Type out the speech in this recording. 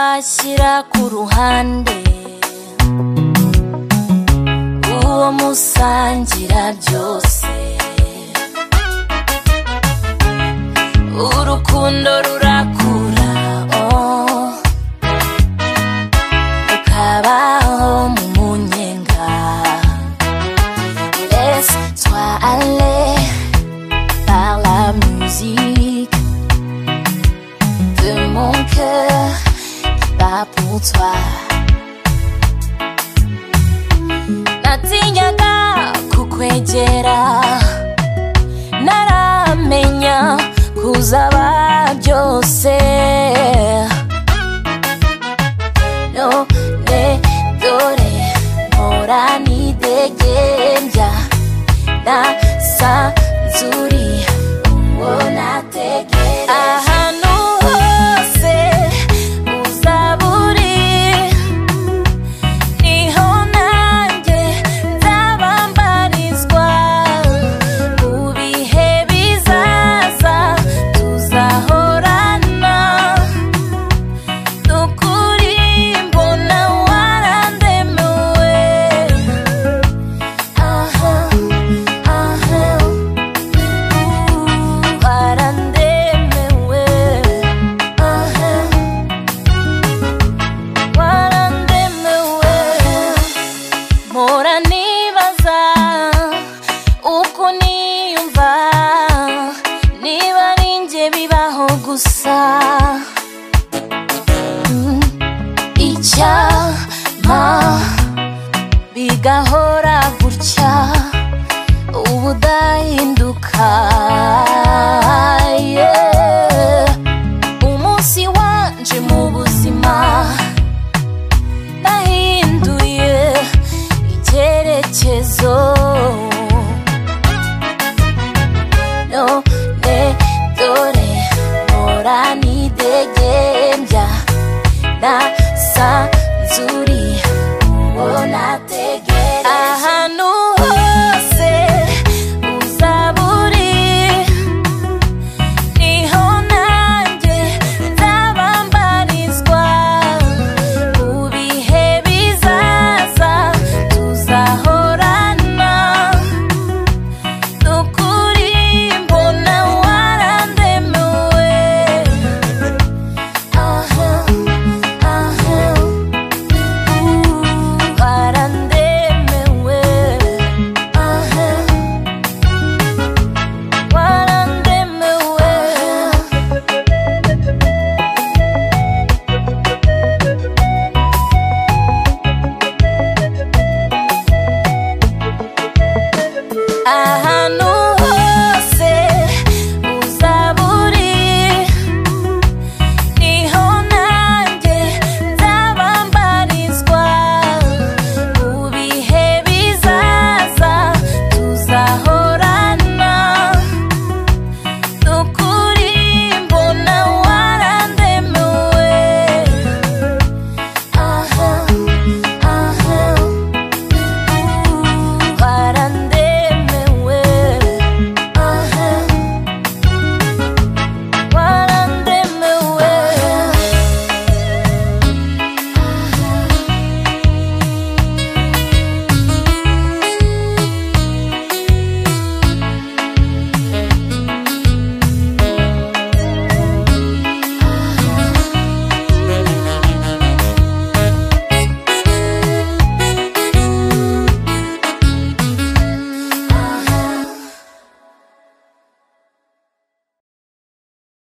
amarira ku ruhande uwo musangira byose urukundo rurakura oh. ukabaho mu munyenga laisse toi aller par la musique de mon cœur qui bat pour toi. Natinyaga kukwegera naramenya kuzaba byose none dore mpora nidegembya nasanzuri uwo nategereje ahantu hose uzaba uri niho nanjye nzabambarizwa mu bihe bizaza tuzahorana ni ukuri mbona warandemuwe aha aha ubu warandemuwe aha warandemuwe mpora nibaza uko niyumva niba ari njye bibaho gusa Mm, icyama bigahora gutya ubudahinduka yeah. umunsi wanje mu buzima nahinduye icyerekezo none dore mpora nidegembya nasanzuri uwo nategere